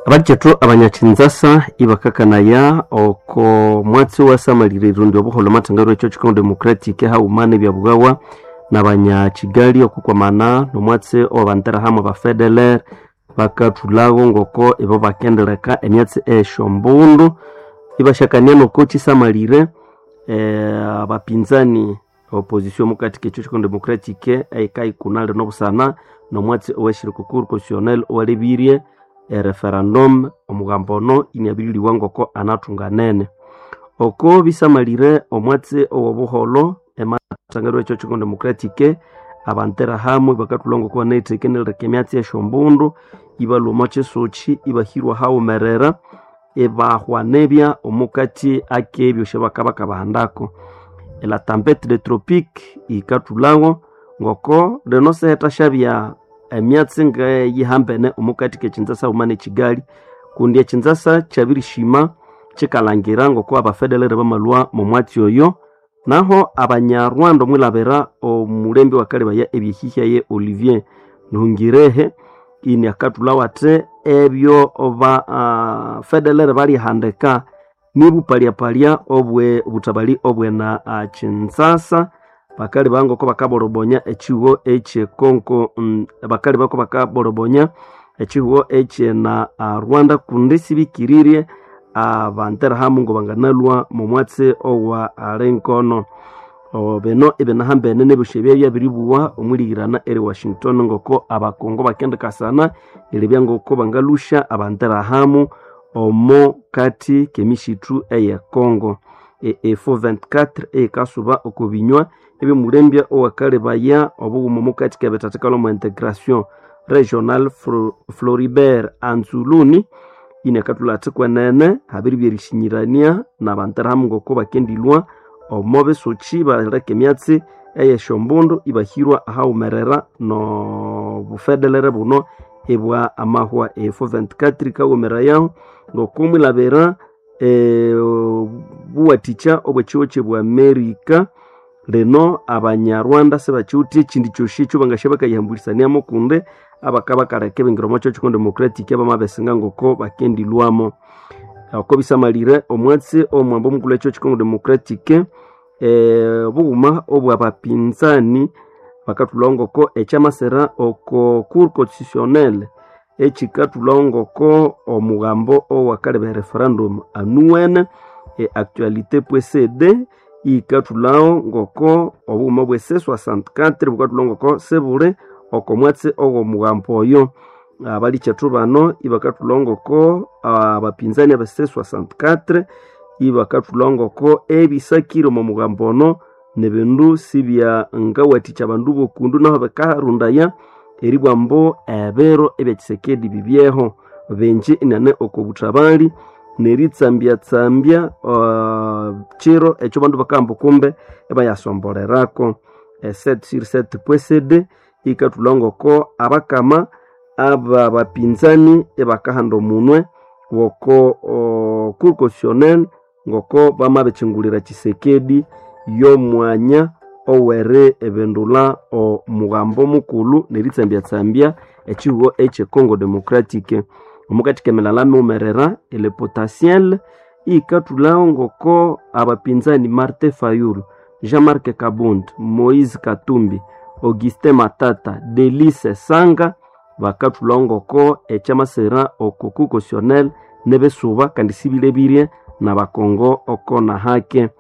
abakyetu abanyakyanzasa ibakakanaya oko mwatsi wasamalire irundi obuholo matangaro ekyo chikono democratic haumana ebyabughawa nabanyakigali okukwamana nomwatsi owabantera hamwe ba federal bakathulagho ngoko ibo bakendeleka emyatsi esyombundu ibashakania noko kisamalire eh, abapinzani opposition mukati kekyo chikono democratic eikaikunalire nobusana nomwatsi oweshirika constitutionnel owalebirye ereferendum omugambo ono iniabiriliwa ngoko anathunganene oko bisamalire omwatsi owobuholo ematangaro ekyo chikono democratic abantera hamwe bakathulha ngoko banaithekeneleka emyatsi esyombundu ibalhwa kyisoki ibahirwa haghumerera ibahwanebya omukati akebyo syabakabaka bahandako la tempete de tropique ikathulhawo ngoko lino seheta syabya emyatsi ngeyihambene omukati kekyinzasa haumana ekigali kundi ekyinzasa kyabirishima kyikalhangira ngoko abafederal bamalwa momwatsi oyo naho abanyarwanda omwilhabira omulembe wakalebaya ebyehihya ye olivier nihungirehe ini akathulhawo athi ebyo ba uh, federal balyihandika nibupalyapalya obwe butabali obwena uh, kyinzasa bakali bangoko bakaborobonya ekihugo ekyekonko mm, bakali bako bakaborobonya ekihugo ekyena uh, rwanda kundi sibikirirye abantera uh, hamu ngo banganalwa momwatsi owa alenkono uh, bino ibinahambene nebyosi ebyabya biribuwa omwilihirana eri washington ngoko abakongo bakendikasana eribya ngoko bangalusha abantera hamu omo kati kemishithu eye congo efo 24 eyikasuba okubinywa ebyomulembya owakalebaya obughuma omukati kebethathikalo mu integration regional floribert anzuluni ini akathulha athi kwenene habiri byerishinyirania nabantera hamu ngoko bakendilwa omo bisoki baleka emyatsi eyesyombundu ibahirwa ahaghumerera nobufederere buno ibwa amahwa efo 24 kaghomererayahu ngokumwilhabira e, buwathikya obwekihugo kyebwa amerika lino abanyarwanda sibakiwutha ekindi kyosi ekyo bangasya bakayihambulhisaniamu kundi abakabakaleka ebingira omo kyo chikono democratic abamabesinga ngoko bakendilwamo oko bisamalire omwatsi omwambo omukulhu ekyo chikono democratic e, obughuma obwabapinzani bakathulhawo ngoko ekyamasira oko cour constitutionnel ekikathulhawo ngoko omughambo owakaleba referendum anuwene e actualité pcd iyikathulhawo ngoko obughuma bwe c 64 bukathulhawo ngoko sibuli oko mwatsi ogw'omughambo oyo abalikyethu bano ibakathulhawo ngoko abapinzani aba c 64 ibakathulhawo ngoko ebisakire omo mughambo ono nebindu sibya ngawathikya abandu bokundu naho bikarundaya eribwa mbu ebiro ebyakisekedi bibyeho bingi inane oko buthabali neritsambyatambya uh, kiro ekyo bandu bakahamba kumbe ebayasombolerako eset sur set pwesede ikathulha ngoko abakama aba bapinzani ebakahanda omunwe woko uh, cour constitutionnel ngoko bamabikyingulira kisekedi y'omwanya oweri ebindula omughambo mukulhu neritsambyatambya ekihugo ekyecongo democratic omukati kemilala miwumerera ele potentiel iyikathulhawo ngoko abapinzani marte fayulu jean-marc kabund moise katumbi augustin matata delice sanga bakathulhawo ngoko ekyamasira oko cour constitutionnel nebisuba kandi sibilebirye nabakongo oko nahake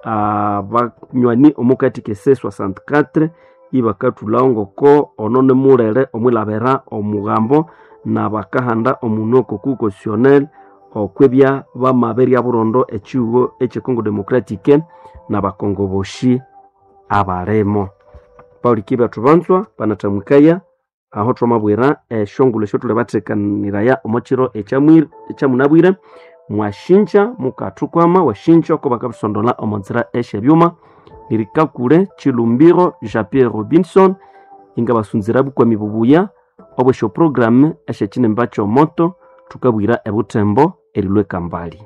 abanywani omukati ke c 64 ibakathulhawo ngoko ono nimulere omwilhabira omughambo nabakahanda omunwe oko cour constitutionnel okwebya bamabirya burondo ekihugo ekyecongo democratic nabakongo boshi abalimo paulikyi bethu banzwa banathamwikaya aho thwamabwira esyongulhu esyo thuli bathekaniraya omo kiro ekyamunabwire mwashinja mukathukwama washinja oko bakabisondola omo nzira esyebyuma nirikakule chilumbiro jean pierre robinson ingabasunzira bukwami bubuya obwesyo programu esyekinimba kyomoto thukabwira ebuthembo erilwe kambali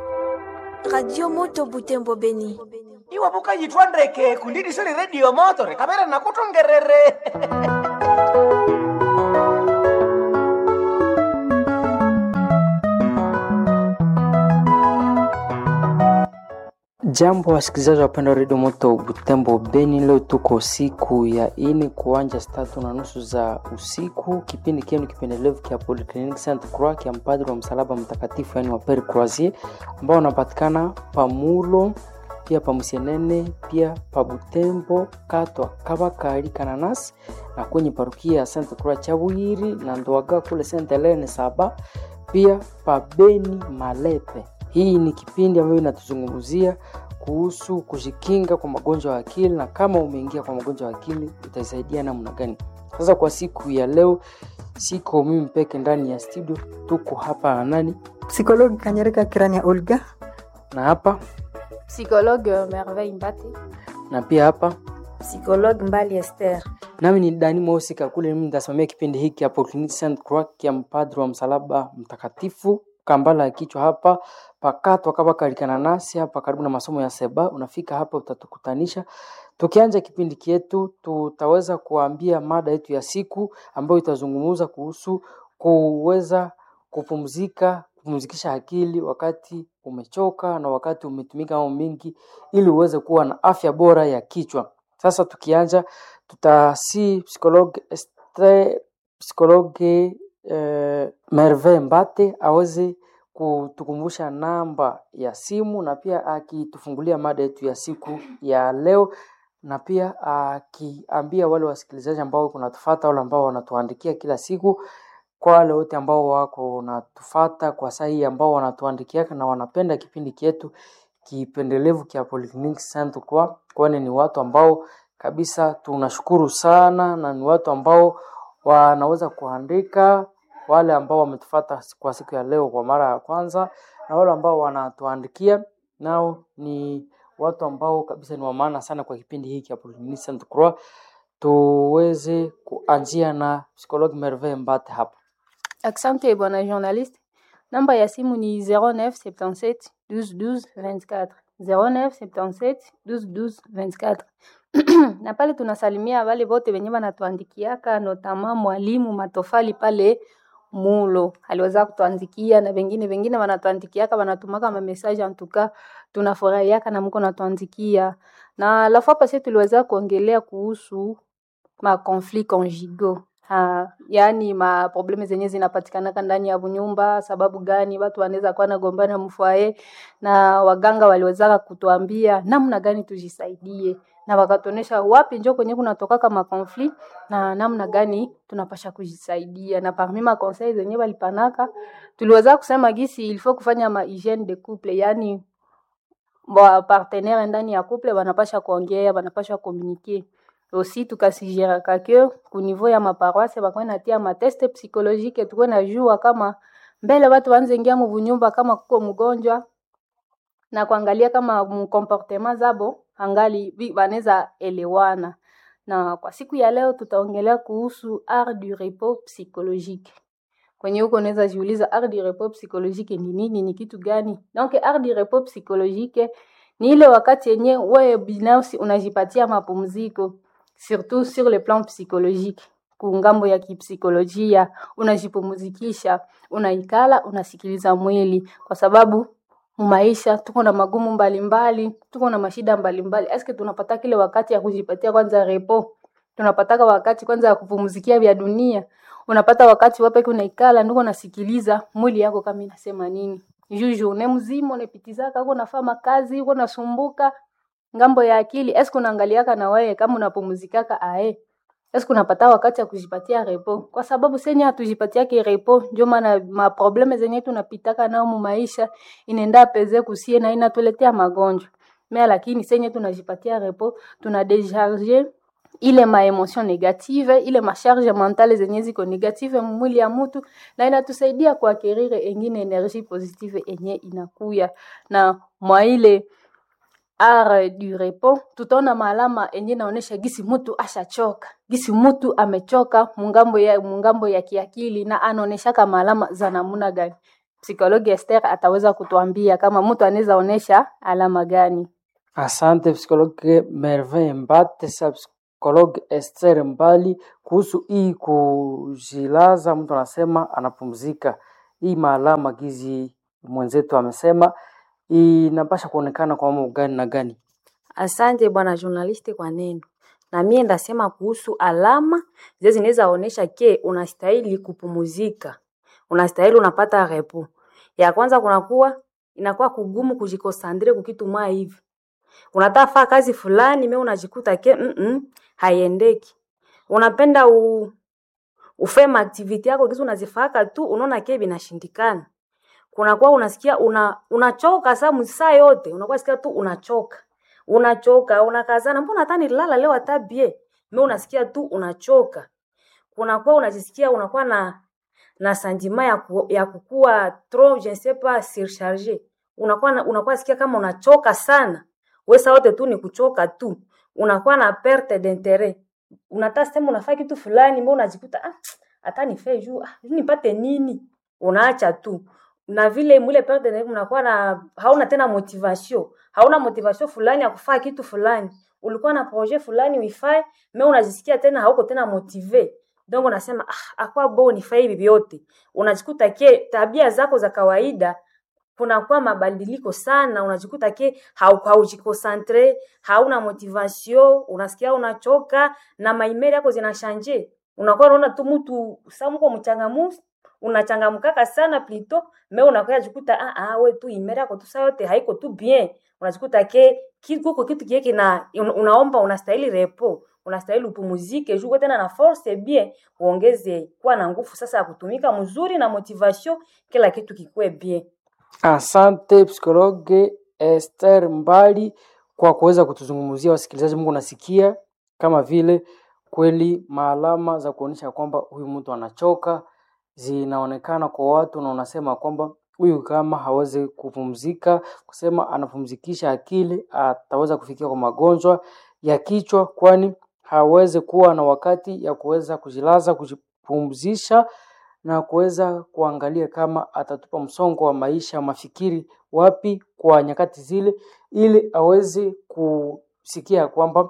radio moto butembo beni iwe bukayithwa ndeke kundidisili redio moto rikabere nakuthongerere Jambo wasikilizaji wapenda redio moto Butembo Beni, leo tuko siku ya ine kuanja saa tatu na nusu za usiku. Kipindi kienu kipendelevu kia Polyclinic Saint Croix kia mpadri wa msalaba mtakatifu, yani wa Pere Croisier ambao wanapatikana pamulo pia pamusenene pia pa Butembo katwa kabakari kananas na kwenye parukia ya Saint Croix Chabwiri na Ndwaga kule Saint Helene saba pia pa Beni Malepe. Hii ni kipindi ambayo inatuzungumzia kuhusu kujikinga kwa magonjwa ya akili na kama umeingia kwa magonjwa ya akili utaisaidia namna gani. Sasa kwa siku ya leo, siko mimi peke ndani ya studio, tuko hapa na nani Psikologi Kanyereka Kirania Olga. na hapa Psychologue euh, Merveille Mbati. na pia hapa Psychologue Mbali Esther. nami ni Dani Mosika kule, mimi nitasimamia kipindi hiki hapo Clinic Saint Croix ya mpadri wa msalaba mtakatifu kambala ya kichwa hapa pakatwa kama kalikana nasi hapa karibu na masomo ya seba. Unafika hapa utatukutanisha. Tukianza kipindi kietu, tutaweza kuambia mada yetu ya siku ambayo itazungumza kuhusu kuweza kupumzika, kupumzikisha akili wakati umechoka na wakati umetumika mambo mengi, ili uweze kuwa na afya bora ya kichwa. Sasa tukianza, tutasi psikologe Esther, psikologe eh, Merve Mbate aweze kutukumbusha namba ya simu na pia akitufungulia mada yetu ya siku ya leo, na pia akiambia wale wasikilizaji ambao kunatufata wale ambao wanatuandikia kila siku, kwa wale wote ambao wako natufata kwa saa hii ambao wanatuandikia na wanapenda kipindi chetu kipendelevu kia Polyclinic Saint Croix, kwani ni watu ambao kabisa tunashukuru sana na ni watu ambao wanaweza kuandika wale ambao wametufata kwa siku ya leo kwa mara ya kwanza na wale ambao wanatuandikia nao ni watu ambao kabisa ni wa maana sana kwa kipindi hiki cha Polyclinic Saint Croix. Tuweze kuanzia na psikologi Merveille Mbate hapa. Asante bwana journaliste. Namba ya simu ni 0977 12 12 24 0977 12 12 24 na pale tunasalimia wale wote wenye wanatuandikiaka notama mwalimu Matofali pale Mulo aliweza kutuandikia na wengine wengine wanatuandikiaka wanatumaka ma message antuka tunafurahiaka na mko natuandikia na la fois passée tuliweza kuongelea kuhusu ma conflit conjugaux ha, yaani ma probleme zenye zinapatikanaka ndani ya nyumba. Sababu gani watu wanaweza kuwa nagombana mfwae, na waganga waliwezaka kutuambia namna gani tujisaidie, na wakatuonesha wapi njo kwenye kunatokaka ma conflit na namna gani tunapasha kujisaidia. Na parmi ma conseil zenye walipanaka tuliweza kusema gisi il faut kufanya ma hygiene de couple, yaani wa partenaire ndani ya couple wanapasha kuongea, wanapasha communiquer aussi tukasigeraka ke ku niveau ya maparoise bakwe natia mateste psychologique tukwe najua kama mbele watu wanze ingia muvunyumba kama kuko mgonjwa na kuangalia kama mkomportema zabo angali vi- wanaweza elewana. Na kwa siku ya leo tutaongelea kuhusu art du repos psychologique. Kwenye huko unaweza jiuliza art du repos psychologique ni nini, ni kitu gani? Donc art du repos psychologique ni ile wakati yenye wewe binafsi unajipatia mapumziko surtout sur le plan psychologique kungambo ya kipsikolojia unajipumzikisha unaikala unasikiliza mwili kwa sababu maisha tuko na magumu mbalimbali tuko na mashida mbalimbali eske tunapata kile wakati ya kujipatia kwanza repo tunapataka wakati kwanza ya kupumzikia vya dunia unapata wakati wapeke unaikala ndiko unasikiliza mwili yako kama inasema nini juu journée mzima unapitizaka uko nafaa makazi uko nasumbuka ngambo ya akili eske unaangaliaka na wewe kama unapumzikaka ae eske unapata wakati ya kujipatia repo kwa sababu senye hatujipatiake repo ndio maana maprobleme zenye tunapitaka nao mu maisha inaenda peze kusie na inatuletea magonjwa mais lakini senye tunajipatia repo tuna décharger ile maemotion negative ile masharge mentale zenye ziko negative mwili ya mtu na inatusaidia kuakirire engine energie positive enye inakuya na mwa ile art du repos tutaona maalama enye naonesha gisi mtu ashachoka gisi mtu amechoka mungambo ya mungambo ya kiakili na anaoneshaka maalama za namuna gani psikologi Esther ataweza kutuambia kama mtu anaweza onesha alama gani Asante psikologe Merveille Mbate, sa psikologe Esther Mbali kuhusu hii kujilaza, mtu anasema anapumzika. Hii maalama gizi mwenzetu amesema inapasha kuonekana kwa mambo gani na gani? Asante bwana journaliste kwa neno. Na mie ndasema kuhusu alama zile zinaweza onyesha ke unastahili kupumuzika, unastahili unapata repo. Ya kwanza kunakuwa inakuwa kugumu kujikosandre kukitu mwa hivi, unataka faa kazi fulani, me unajikuta ke mm -mm, haiendeki. Unapenda u, ufeme activity yako kitu unazifaka tu, unaona ke binashindikana. Kunakuwa unasikia una unachoka saa msaa yote, unakuwa sikia tu unachoka unachoka unakazana, mbona hata nilala leo hata bie me, unasikia tu unachoka. Kunakuwa unajisikia unakuwa na na sentiment ya, ku, ya kukua trop je ne sais pas surcharge, unakuwa na, unakuwa sikia kama unachoka sana, wesa wote tu ni kuchoka tu, unakuwa na perte d'interet, unataka sema unafanya kitu fulani, mbona unajikuta ah, hata nife juu ah, nipate nini, unaacha tu na vile mwile perte d'interet, unakuwa na hauna tena motivation hauna motivation fulani ya kufanya kitu fulani, ulikuwa na projet fulani uifae, me unajisikia tena hauko tena motive, donc unasema ah, akwa bo nifanye hivi vyote, unajikuta ke tabia zako za kawaida kunakuwa mabadiliko sana, unajikuta ke haujikonsantre, hauna motivation, unasikia unachoka na maimeri yako zinashanje, unakuwa unaona tu mtu samuko mchangamufu unachangamkaka sana plito me unakuya jikuta ah, ah, we tu imeri yako tu saa yote haiko tu bien unajikuta ke kuko kitu kie kina unaomba unastahili repo unastahili upumuzike juko tena na force bien uongeze kuwa na nguvu sasa ya kutumika mzuri na motivation kila kitu kikuwe bien Asante psikologe Esther Mbali kwa kuweza kutuzungumzia wasikilizaji. Mungu nasikia kama vile kweli maalama za kuonyesha kwamba huyu mtu anachoka zinaonekana kwa watu, na unasema kwamba huyu kama hawezi kupumzika, kusema anapumzikisha akili, ataweza kufikia kwa magonjwa ya kichwa, kwani hawezi kuwa na wakati ya kuweza kujilaza, kujipumzisha na kuweza kuangalia kama atatupa msongo wa maisha mafikiri wapi kwa nyakati zile, ili aweze kusikia kwamba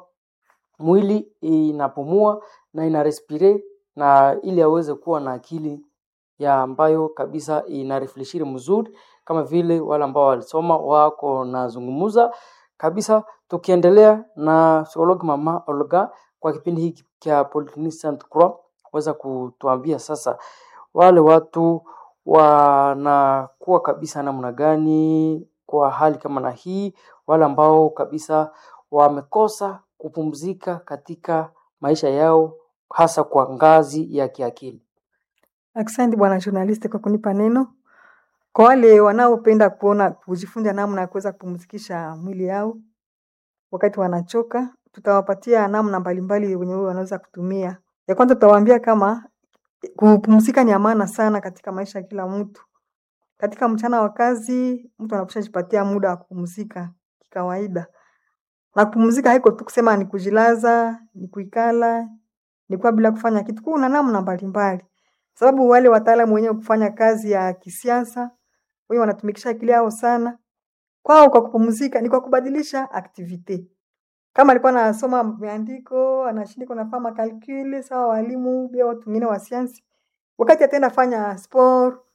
mwili inapumua na ina respire na ili aweze kuwa na akili ya ambayo kabisa ina refleshiri mzuri, kama vile wale ambao walisoma wako nazungumuza kabisa. Tukiendelea na psikologi mama Olga kwa kipindi hiki cha Polyclinic Sainte Croix, weza kutuambia sasa wale watu wanakuwa kabisa namna gani kwa hali kama na hii, wale ambao kabisa wamekosa kupumzika katika maisha yao hasa kwa ngazi ya kiakili. Asante bwana journalist kwa kunipa neno. Kwa wale wanaopenda kuona kujifunza namna ya kuweza kupumzikisha mwili yao wakati wanachoka, tutawapatia namna mbalimbali wenye wanaweza kutumia. Ya kwanza tutawaambia kama kupumzika ni amana sana katika maisha ya kila mtu. Katika mchana wa kazi, mtu anapaswa jipatia muda wa kupumzika kikawaida. Na kupumzika haiko tu kusema ni kujilaza, ni kuikala, ni kuwa bila kufanya kitu. Kuna namna mbalimbali. Sababu wale wataalamu wenyewe kufanya kazi ya kisiasa, wenye wanatumikisha akili yao sana. Kwao kwa kupumzika ni kwa kubadilisha activity. Kama alikuwa anasoma maandiko, anashindika nafanya makalkuli, sawa walimu, pia watu wengine wa sayansi. Wakati ataenda fanya sport,